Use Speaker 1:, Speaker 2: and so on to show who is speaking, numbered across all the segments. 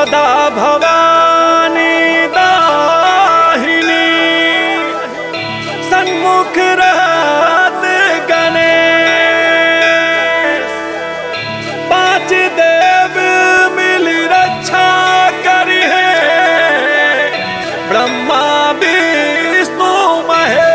Speaker 1: सदा भवानी दाहिनी सन्मुख रहत गणेश पांच देव मिल रक्षा करी ब्रह्मा विष्णु महेश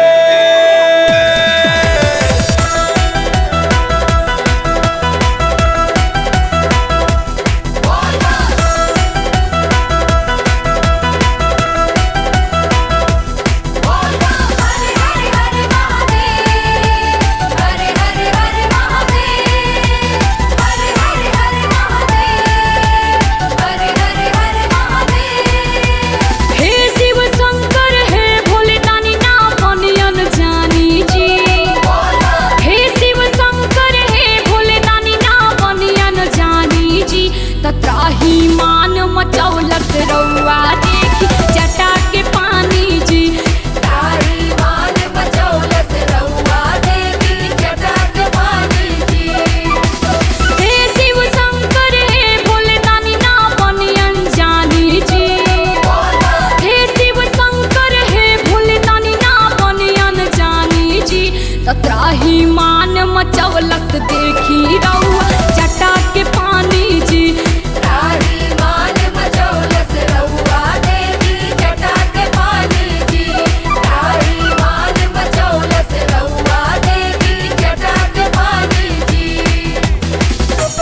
Speaker 2: हरे हरे हरे महादेव हरे हरे हरे महादेव हरे हरे हरे महादेव हरे हरे हरे महादेव
Speaker 3: हे शिव शंकर हे भोले दानी ना बनियन जानी जी हे शिव शंकर हे भोले दानी ना बनियन जानी जी तत्राही मान मचौलत रउआ देखी जटा के पानी जी
Speaker 2: तारी मान बचौलस रउआ देवी जटाक पानी जी
Speaker 3: हे शिव शंकर हे भोले दानी ना बनियन जानी जी हे शिव शंकर हे भोले दानी ना बनियन जानी जी तत्राही मान मचौलत देखी रउआ जटा के पानी जी
Speaker 2: तारी मान बचौलस रउआ देवी जटाक पानी जी तारी मान बचौलस रउआ देवी जटाक पानी जी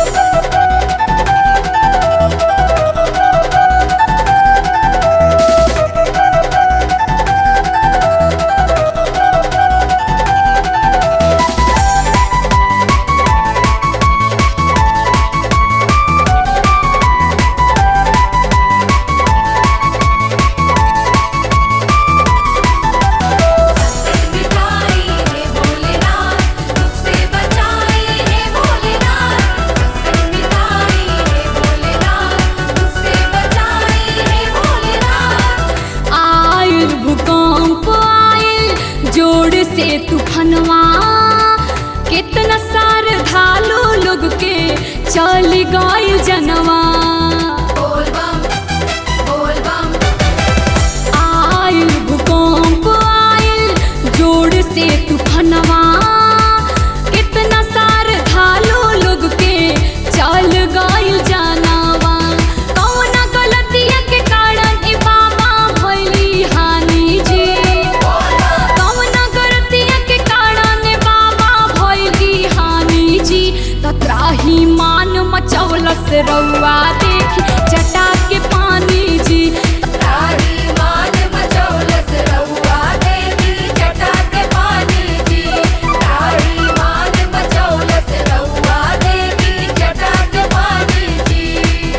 Speaker 2: मिठाई हे भोलेनाथ तुझसे बचाए हे भोलेनाथ मिठाई हे भोलेनाथ तुझसे बचाए हे भोलेनाथ
Speaker 3: आयल भूकंप आयल जोड़ से तूफानवा कितना सार धालो लोग के चल गइल जनवा
Speaker 2: बोल बम बोल बम
Speaker 3: आयल भूकंप आयल जोड़ से तूफानवा कितना सार धालो लोग के चल गइल जानवा कौना गलतिया के कारण ए बाबा भइली हानि जी कौना गलतिया के कारण ए बाबा भइली हानि जी तत्राही मान मचौलस रउआ देखी जटा के पानी जी
Speaker 2: तारी मान बचौलस रउआ देवी जटाक पानी जी तारी मान बचौलस रउआ देवी जटाक पानी जी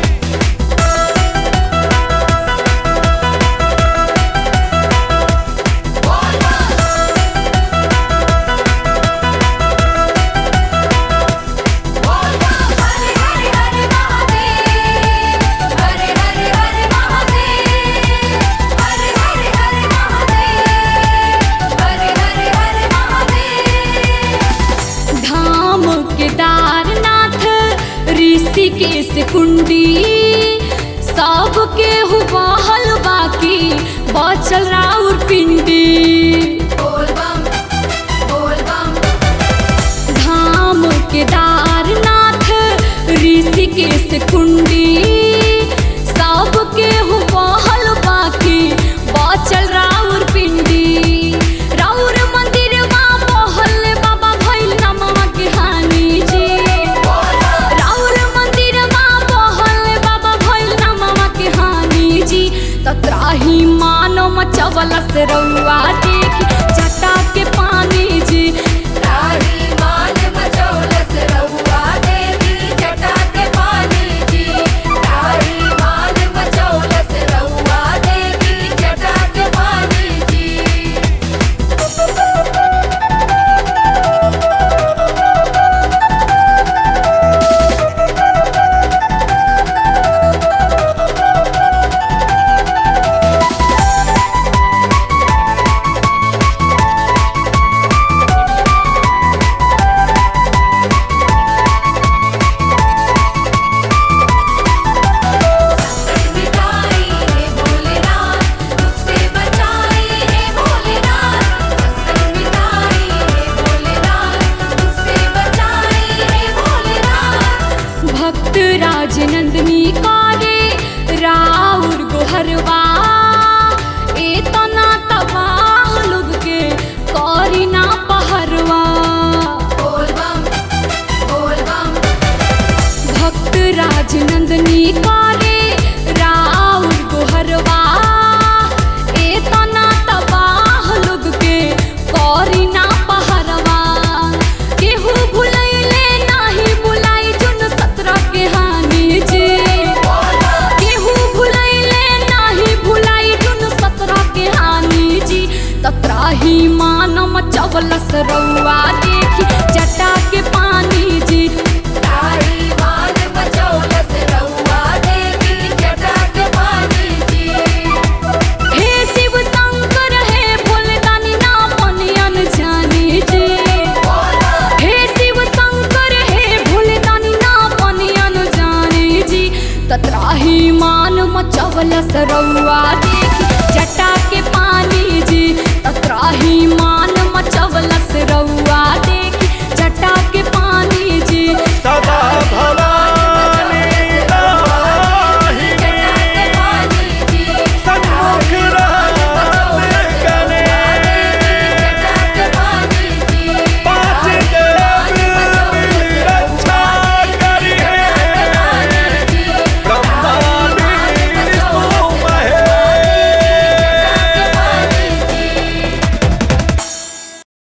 Speaker 2: हरे हरे हरे महादेव हरे हरे हरे महादेव हरे हरे हरे महादेव हरे हरे हरे महादेव
Speaker 3: धाम केदारनाथ ऋषिकेश कुंडी सबके हुबहल बाकी बचल राउर पिंडी
Speaker 2: बोल बम बोल बम
Speaker 3: धाम केदारनाथ ऋषिकेश कुंडी सबके हुबहल बाकी बचल राउर पिंडी राउर मंदिर बहल बाबा भइल नमवा के हानि जी राउर मंदिर बहल बाबा भइल नमवा के हानि जी तत्राही मानो मचवलस रउआ देखी जटा के पानी जी
Speaker 2: तारी मान बचौलस रउआ देवी जटाक पानी जी तारी मान बचौलस रउआ देवी जटाक पानी जी
Speaker 3: हे मचवलस रउआ देखी